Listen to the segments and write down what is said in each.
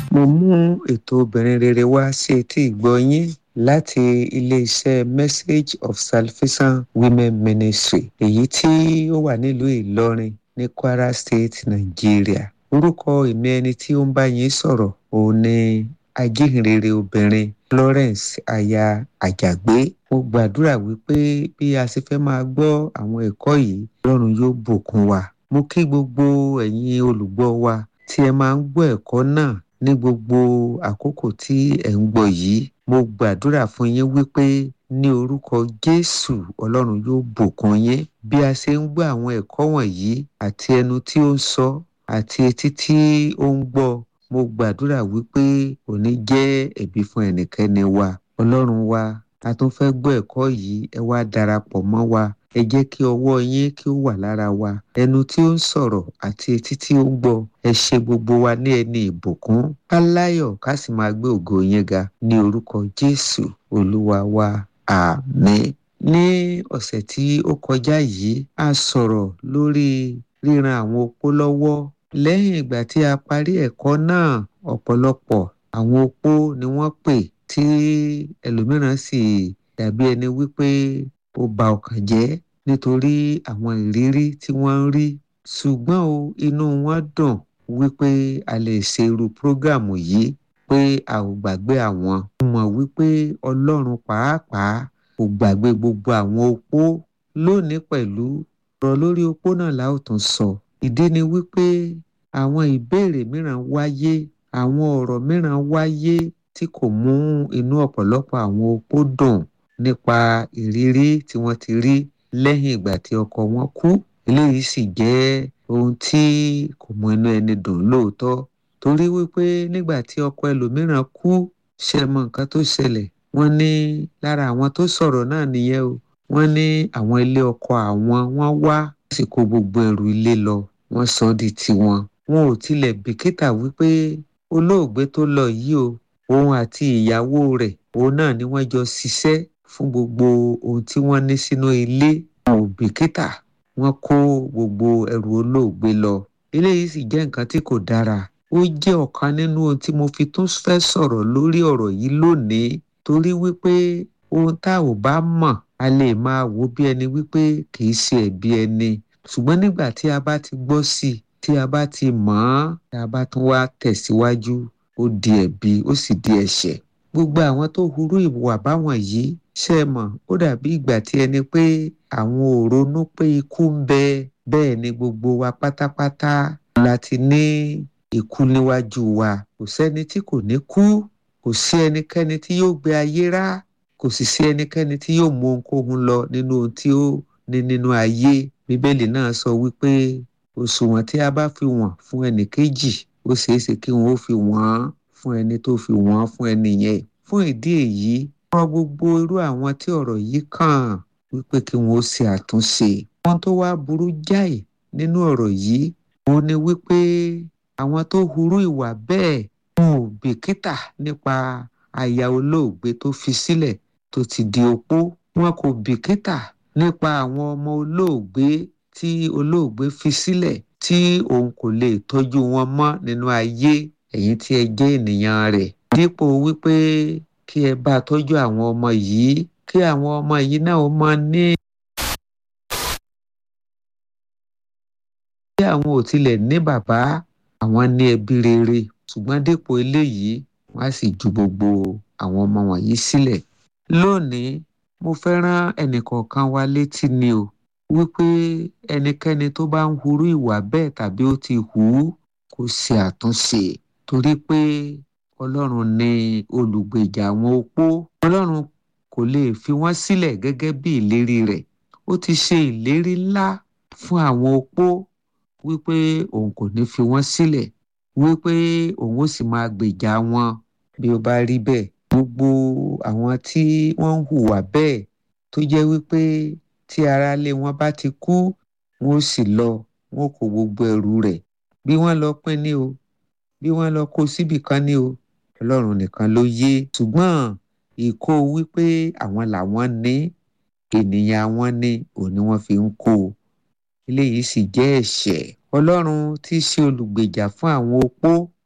mo mú ètò obìnrin rere wá sí etí ìgbọ́ yín láti iléeṣẹ́ message of salvation women ministry èyí tí ó wà nílùú ìlọrin ní kwara state nàìjíríà orúkọ ìmí ẹni tí ó ń bá yín sọ̀rọ̀ òun ni ajíhìnrere obìnrin florence aya àjàgbé mo gbàdúrà wípé bí a ṣe fẹ́ máa gbọ́ àwọn ẹ̀kọ́ yìí lọ́run yóò bùkún wa mo kí gbogbo ẹ̀yin olùgbọ́ wa tí ẹ máa ń gbọ́ ẹ̀kọ́ náà ní gbogbo àkókò tí ẹ̀ ń gbọ́ yìí mo gbàdúrà fún yín wípé ní orúkọ jésù ọlọ́run yóò bùkún yín bí a ṣe ń gbọ́ àwọn ẹ̀kọ́ wọ̀nyí àti ẹnu tí ó ń sọ àti etí tí ó ń gbọ́ mo gbàdúrà wípé òní jẹ́ ẹ̀bi fún ẹnikẹ́ni wa ọlọ́run wa a tún fẹ́ gbọ́ ẹ̀kọ́ yìí ẹ wá darapọ̀ mọ́ wa ẹ jẹ́ kí ọwọ́ yín kí ó wà lára wa ẹnu tí ó ń sọ̀rọ̀ àti etí tí ó ń gbọ́ ẹ ṣe gbogbo wa ní ẹni ìbùkún ká láyọ̀ ká sì máa gbé ògo yín ga ní orúkọ jésù olúwa wa àmín ní ọ̀sẹ̀ tí ó kọjá yìí a sọ̀rọ̀ lórí ríran àwọn opó lọ́wọ́ lẹ́yìn ìgbà tí a parí ẹ̀kọ́ náà ọ̀pọ̀lọpọ̀ àwọn opó ni wọ́n pè tí ẹlòmíràn sì dàbí ẹni wípé ó ba ọkàn jẹ́ nítorí àwọn ìrírí tí wọ́n ń rí ṣùgbọ́n o inú wọn dùn wípé a lè ṣe irú prógrámù yìí pé a ò gbàgbé àwọn mo mọ̀ wípé ọlọ́run pàápàá kò gbàgbé gbogbo àwọn opó lónìí pẹ̀lú ọ̀rọ̀ lórí opó náà la ó tún sọ ìdí ni wípé àwọn ìbéèrè mìíràn wáyé àwọn ọ̀rọ̀ mìíràn wáyé tí kò mú inú ọ̀pọ̀lọpọ̀ àwọn opó dùn nípa ìrírí tí wọ́n ti rí lẹ́yìn ìgbà tí ọkọ wọn kú eléyìí sì jẹ́ ohun tí kò mú inú ẹni dùn lóòótọ́ torí wípé nígbà tí ọkọ ẹlòmíràn kú ṣe mọ nǹkan tó ṣẹlẹ̀ wọ́n ní lára àwọn tó sọ̀rọ̀ náà nìyẹn o wọ́n ní àwọn ilé ọkọ àwọn wọ́n wá sì kó gbogbo ẹrù ilé lọ wọ́n sọ ọ́ di tiwọn wọn ò tilẹ̀ bìkítà wípé olóògbé tó lọ yìí o òun àti ìyàwó rẹ̀ òun náà ni wọ́n jọ ṣiṣẹ́ fún gbogbo ohun tí wọ́n ní sínú ilé wọn ò bìkítà wọ́n kó gbogbo ẹrù olóògbé lọ eléyìí sì jẹ́ nǹkan tí kò dára ó jẹ́ ọ̀kan nínú ohun tí mo fi tún fẹ́ sọ̀rọ̀ lórí ọ̀rọ̀ yìí lónìí torí wípé ohun tá ò bá mọ̀ a lè máa wò bí ẹni wípé kì í ṣe ẹ̀bi ẹni ṣùgbọ́n nígbà tí a bá ti gbọ́ sí i tí a bá ti mọ̀ ọ́n tí a bá tún wá tẹ̀síwájú ó di ẹ̀bi ó sì di ẹ̀ṣẹ̀ gbogbo àwọn tó hurú ìwà báwọn yìí ṣe mọ̀ ó dàbí ìgbà tí ẹni pé àwọn ò ronú pé ikú ń bẹ bẹ́ẹ̀ ni gbogbo wa pátápátá láti ní ikú níwájú wa kò sẹ́ni tí kò ní kú kò sí ẹnikẹ́ni tí yóò gbé ayé rá kò sì sí ẹnikẹ́ni tí yóò mú ohunkóhun lọ nínú ohun tí ó ní nínú ayé bíbélì náà sọ wípé òṣùwọ̀n tí a bá fi wọ̀n fún ẹnì kejì ó ṣeé ṣe kí wọn ó fi wọ́n fún ẹni tó fi wọ́n fún ẹni yẹn fún ìdí èyí rọ gbogbo irú àwọn tí ọ̀rọ̀ yìí kàn wípé kí wọn ó ṣe àtúnṣe wọn tó wá burú jáì nínú ọ̀rọ̀ yìí òun ni wípé àwọn tó hurú ìwà bẹ́ẹ̀ wọn ò bìkítà nípa aya olóògbé tó fi sílẹ̀ tó ti di opó wọn kò bìkítà nípa àwọn ọmọ olóògbé tí olóògbé fi sílẹ̀ tí òun kò lè tọ́jú wọn mọ́ nínú ayé ẹ̀yin tí ẹ jẹ́ ènìyàn rẹ̀ dípò wípé kí ẹ bá tọ́jú àwọn ọmọ yìí kí àwọn ọmọ yìí náà ó máa ní. bí àwọn ò tilẹ̀ ní bàbá àwọn ní ẹbí rere ṣùgbọ́n dípò eléyìí wọ́n á sì ju gbogbo àwọn ọmọ wọ̀nyí sílẹ̀. lónìí mo fẹ́ rán ẹnìkọ̀ọ̀kan wa létí ni o wípé ẹnikẹ́ni tó bá ń hurú ìwà bẹ́ẹ̀ tàbí ó ti hù ú kó ṣe àtúnṣe torí pé ọlọ́run ní olùgbèjà àwọn opó ọlọ́run kò lè fi wọ́n sílẹ̀ gẹ́gẹ́ bí ìlérí rẹ̀ ó ti ṣe ìlérí ńlá fún àwọn opó wípé òun kò ní fi wọ́n sílẹ̀ wípé òun ó sì máa gbèjà wọn bí ó bá rí bẹ́ẹ̀ gbogbo àwọn tí wọ́n ń hùwà bẹ́ẹ̀ tó jẹ́ wípé tí aráalé wọn bá ti kú wọn ó sì lọ wọn kó gbogbo ẹrù rẹ̀ bí wọ́n lọ pín ní o bí wọ́n lọ kó síbì kan ní o ọlọ́run nìkan ló yé ṣùgbọ́n ìkó wípé àwọn làwọn ní ènìyàn àwọn ní òun ni wọ́n fi ń kó o eléyìí sì jẹ́ ẹ̀ṣẹ̀ ọlọ́run tí í ṣe olùgbèjà fún àwọn opó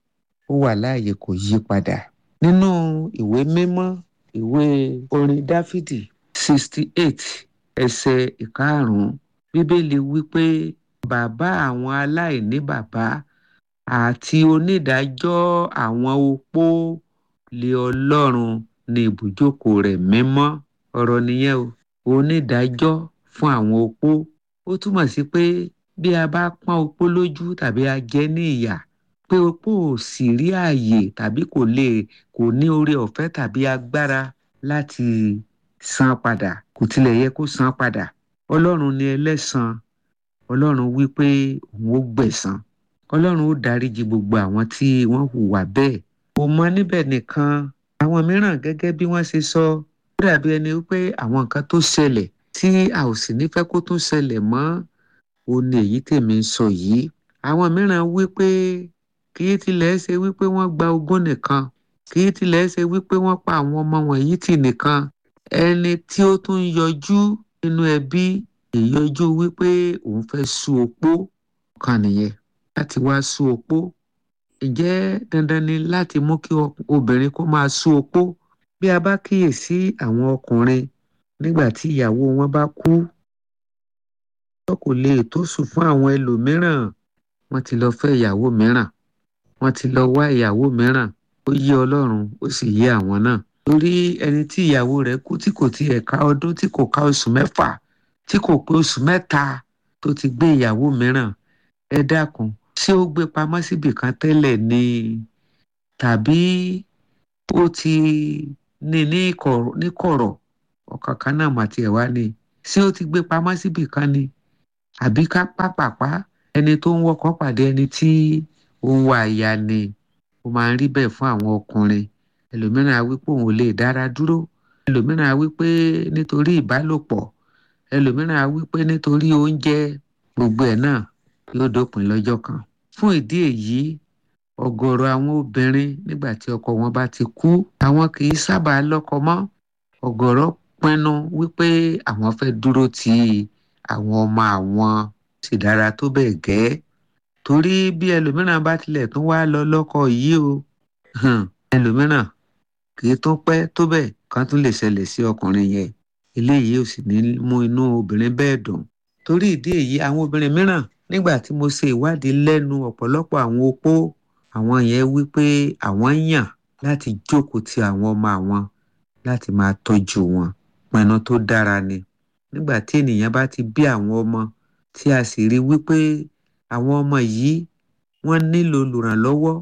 ó wà láàyè kò yí padà nínú ìwé mímọ́ ìwé orin dáfídì sixty eight ẹsẹ̀ ìkarùn-ún bíbélì wípé bàbá àwọn aláìní bàbá àti onídàájọ́ àwọn opó lé ọlọ́run ní ibùjókòó rẹ̀ mímọ́ ọ̀rọ̀ nìyẹn o onídàájọ́ fún àwọn opó ó túmọ̀ sí pé bí a bá pọ́n opó lójú tàbí a jẹ ní ìyà pé opó ò sì rí ààyè tàbí kò lè kò ní oore ọ̀fẹ́ tàbí agbára láti san padà kò tilẹ̀ yẹ kó san padà ọlọ́run ni ẹlẹ́san ọlọ́run wí pé òun ó gbẹ̀san ọlọ́run ó dáríji gbogbo àwọn tí wọ́n hùwà bẹ́ẹ̀ kò mọ níbẹ̀ nìkan àwọn mìíràn gẹ́gẹ́ bí wọ́n ṣe sọ ó dàbí ẹni wípé àwọn nǹkan tó ṣẹlẹ̀ tí a ò sì ní fẹ́ kó tún ṣẹlẹ̀ mọ́ ó ní èyí tèmi ń sọ yìí àwọn mìíràn wí pé kì í tilẹ̀ ṣe wípé wọ́n gba ogún nìkan kì í tilẹ̀ ṣe wípé wọ́n pa àwọn ọmọ wọ̀nyí tì nìkan ẹni tí ó tún yọjú nínú ẹbí ìyọjú wípé òun fẹ́ sú opó kan nìyẹn láti wá sú opó ǹjẹ́ dandan ni láti mú kí obìnrin kó máa sú opó bí a bá kíyèsí àwọn ọkùnrin nígbà tí ìyàwó wọn bá kú wọn kò lè tó sùn fún àwọn ẹlòmíràn wọ́n ti lọ fẹ́ ìyàwó mìíràn wọ́n ti lọ wá ìyàwó mìíràn ó yé Ọlọ́run ó sì yé àwọn náà torí ẹni tí ìyàwó rẹ̀ kú tí kò tiẹ̀ ká ọdún tí kò ká oṣù mẹ́fà tí kò pé oṣù mẹ́ta tó ti gbé ìyàwó mìíràn ẹ dákun ṣé ó gbé pamọ́ síbì kan tẹ́lẹ̀ ni tàbí ó ti ní ní kọ̀rọ̀ ọ̀kan kan náà mà tiẹ̀ wá ni ṣé ó ti gbé pamọ́ síbì kan ni àbí ká pàpàpá ẹni tó ń wọkọ̀ pàdé ẹni tí ó ń wá aya ni ó máa ń rí bẹ́ẹ̀ fún àwọn ọkùnrin ẹlòmíràn á wí pé òun ò lè dára dúró ẹlòmíràn á wí pé nítorí ìbálòpọ̀ ẹlòmíràn á wí pé nítorí oúnjẹ gbogbo ẹ̀ náà yóò dópin lọ́jọ́ kan fún ìdí èyí ọ̀gọ̀rọ̀ àwọn obìnrin nígbà tí ọkọ wọn bá ti kú àwọn kì í sábà lọ́kọ mọ́ ọ̀gọ̀rọ̀ pinnu wípé àwọn fẹ́ dúró ti àwọn ọmọ àwọn sì dára tó bẹ́ẹ̀ gẹ́ torí bí ẹlòmíràn bá tilẹ̀ tún wá lọ lọ́kọ yìí o ẹlòmíràn kì í tún pẹ́ tó bẹ́ẹ̀ kan tún lè ṣẹlẹ̀ sí ọkùnrin yẹn eléyìí ò sì ní mú inú obìnrin bẹ́ẹ̀ dùn torí ìdí èyí àwọn obìnrin mìíràn nígbà tí mo ṣe ìwádìí lẹ́nu ọ̀pọ̀lọpọ̀ àwọn opó àwọn yẹn wí pé àwọn yàn láti jókòó ti àwọn ọmọ àwọn láti máa tọ́jú wọn pinnu tó dára ni nígbà tí ènìyàn bá ti bí àwọn ọmọ tí a sì rí wípé àwọn ọmọ yìí wọ́n nílò olùrànlọ́wọ́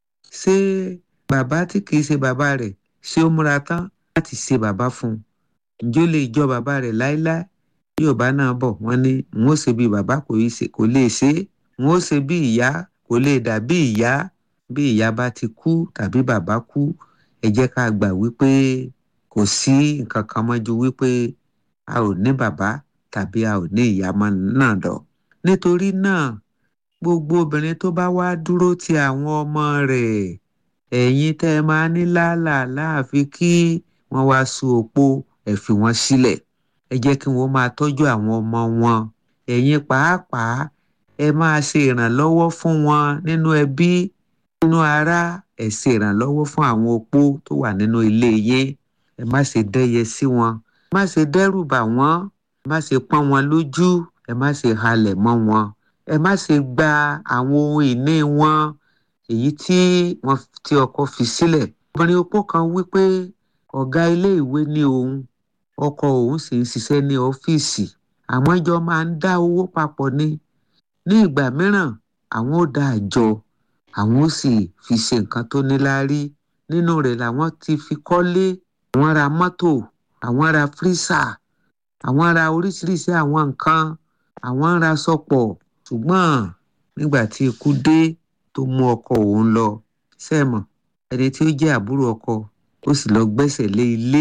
ṣé bàbá tí kìí ṣe bàbá rẹ̀ ṣé ó múra tán láti ṣe bàbá fún un ǹjẹ́ ó lè jọ bàbá rẹ̀ láéláé bí yorùbá náà bọ̀ wọ́n ní n ó ṣe bí bàbá kò lè ṣe é n ó ṣe bí ìyá kò lè dà bí ìyá bí ìyá bá ti kú tàbí bàbá kú ẹ jẹ́ ká gbà wípé kò sí nǹkan kan mọ́ ju wípé a ò ní bàbá tàbí a ò ní ìyá mọ́ náà lọ nítorí náà gbogbo obìnrin tó bá wá dúró ti àwọn ọmọ rẹ̀ ẹ̀yin tẹ́ ẹ máa ní làálàá láàfin kí wọ́n wá sú opó ẹ fi wọ́n sílẹ̀ ẹ jẹ́ kí wọ́n máa tọ́jú àwọn ọmọ wọn ẹ̀yin pàápàá ẹ máa ṣe ìrànlọ́wọ́ fún wọn nínú ẹbí nínú ará ẹ ṣe ìrànlọ́wọ́ fún àwọn opó tó wà nínú ilé yín ẹ má ṣe dẹ́yẹ sí wọn ẹ má ṣe dẹ́rù bà wọ́n ẹ má ṣe pọ́n wọn lójú ẹ má ṣe halẹ̀ mọ́ wọn ẹ má ṣe gba àwọn ohun ìní wọn èyí tí wọ́n tí ọkọ fi sílẹ̀ obìnrin opó kan wí pé ọ̀gá ilé ìwé ní òun ọkọ òun sì ń ṣiṣẹ́ ní ọ́fíìsì àwọn jọ máa ń dá owó papọ̀ ní ní ìgbà mìíràn àwọn ò dá àjọ àwọn ó sì fi ṣe nǹkan tó níláárí nínú rẹ̀ làwọn ti fi kọ́lé àwọn ra mọ́tò àwọn ra fírísà àwọn ra oríṣiríṣi àwọn nǹkan àwọn ra sọpọ̀ ṣùgbọ́n nígbà tí ikú dé tó mú ọkọ òun lọ sẹ́mọ̀ ẹni tí ó jẹ́ àbúrò ọkọ ó sì lọ gbẹ́sẹ̀ lé ilé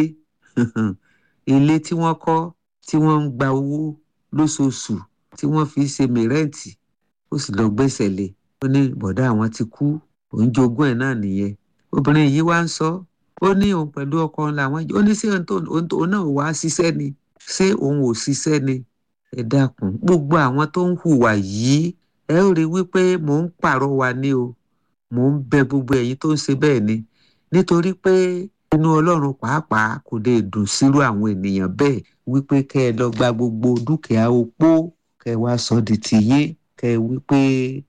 ilé tí wọ́n kọ́ tí wọ́n ń gba owó lóṣooṣù tí wọ́n fi ṣe mìrẹ́ǹtì ó sì lọ gbẹ́sẹ̀ lé ó ní bọ̀dá àwọn ti kú òun jogún ẹ̀ náà nìyẹn obìnrin yìí wá ń sọ ó ní òun pẹ̀lú ọkọ làwọn ó ní ṣé òun náà wá ṣiṣẹ́ ni ṣé òun ò ṣiṣẹ́ ni ẹ dákun gbogbo àwọn tó ń hùwà yìí ẹ ó rí wípé mò ń pàrọwà ni o mò ń bẹ gbogbo ẹ̀yin tó ń ṣe bẹ́ẹ̀ ni nítorí pé inú ọlọ́run pàápàá kò lè dùn sírú àwọn ènìyàn bẹ́ẹ̀ wípé kẹ́ ẹ lọ gba gbogbo dúkìá opó kẹ́ ẹ wá sọ di tiyín kẹ́ ẹ wípé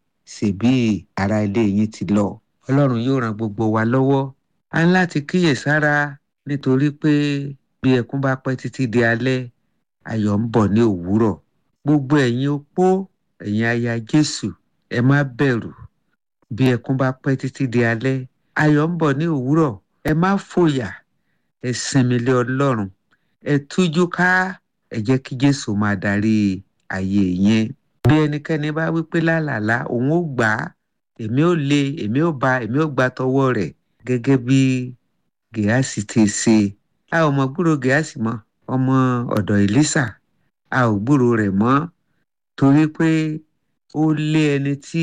ṣèbí ara ilé yín ti lọ ọlọ́run yóò ran gbogbo wa lọ́wọ́ a ní láti kíyèsára nítorí pé bí ẹkún bá pẹ́ títí di alẹ́ ayọ̀ ń bọ̀ ní òwúrọ̀ gbogbo ẹ̀yin opó ẹ̀yin aya jésù ẹ má bẹ̀rù bí ẹkún bá pẹ́ títí di alẹ́ ayọ̀ ń bọ̀ ní òwúrọ̀ ẹ má fòyà ẹ sinmi lé ọlọ́run ẹ tújú ká ẹ jẹ́ kí jésù máa darí ayé yẹn bí ẹnikẹ́ni bá wí pé lálàlá òun ó gbà á èmi ò lé èmi ò bá èmi ò gbà tọwọ́ rẹ̀ gẹ́gẹ́ bí gèásì ti ṣe a ò mọ gbúrò gèásì mọ́ ọmọ ọ̀dọ̀ èlísà a ò gbúrò rẹ̀ mọ́ torí pé ó lé ẹni tí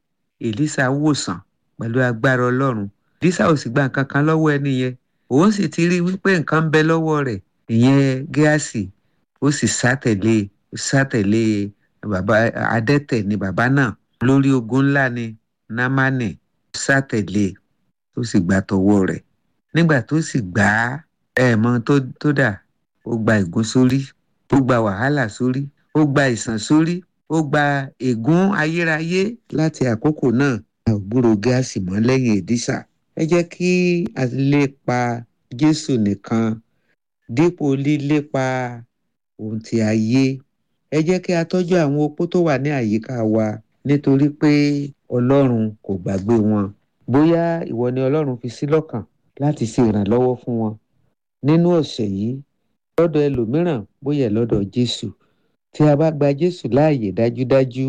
èlísà wòsàn pẹ̀lú agbára ọlọ́run èlísà ò sì gba nǹkan kan lọ́wọ́ ẹni yẹn òun sì ti rí wípé nǹkan ń bẹ lọ́wọ́ rẹ̀ ìyẹn gíásì ó sì sátẹ̀lé sátẹ̀lé bàbá adẹ́tẹ̀ ni bàbá náà lórí ogun ńlá ni námánì sátẹ̀lé tó sì gbà tọwọ́ rẹ̀ nígbà tó sì gbà á ẹ̀ mọ tó dà ó gba ègún sórí ó gba wàhálà sórí ó gba ìsàn sórí ó gba ègún ayérayé láti àkókò náà a ò gbúrò gáàsì mọ́ lẹ́yìn èdísà ẹ jẹ́ kí a lépa jésù nìkan dípò lílépa ohun tí a yé ẹ jẹ́ kí a tọ́jú àwọn opó tó wà ní àyíká wa nítorí pé ọlọ́run kò gbàgbé wọn bóyá ìwọ ni ọlọ́run fi sí lọ́kàn láti ṣe ìrànlọ́wọ́ fún wọn nínú ọ̀sẹ̀ yìí lọ́dọ̀ ẹlòmíràn bóyá lọ́dọ̀ jésù tí a bá gba jésù láàyè dájúdájú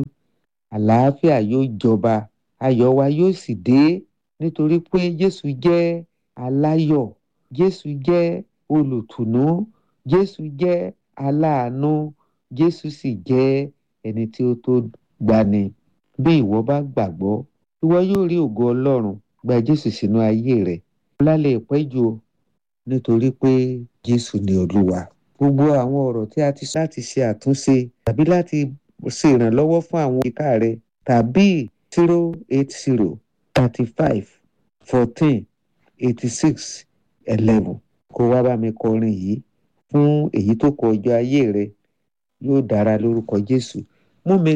àlàáfíà yóò jọba ayọ̀ wa yóò sì dé nítorí pé jésù jẹ́ aláyọ̀ jésù jẹ́ olùtùnú jésù jẹ́ aláàánú jésù sì jẹ́ ẹni tí ó tó gbani bí ìwọ bá gbàgbọ́ ìwọ yóò rí ògo ọlọ́run gba jésù sínú ayé rẹ ọlá lè pẹ́ jù o nítorí pé jésù ni olúwa gbogbo àwọn ọ̀rọ̀ tí a ti sọ láti ṣe àtúnṣe tàbí láti ṣe ìrànlọ́wọ́ fún àwọn ìka rẹ tàbí zero eight zero thirty five fourteen eighty six eleven kó wá bá mi kọrin yìí fún èyí tó kọ ọjọ́ ayé rẹ yóò dára lórúkọ jésù mú mi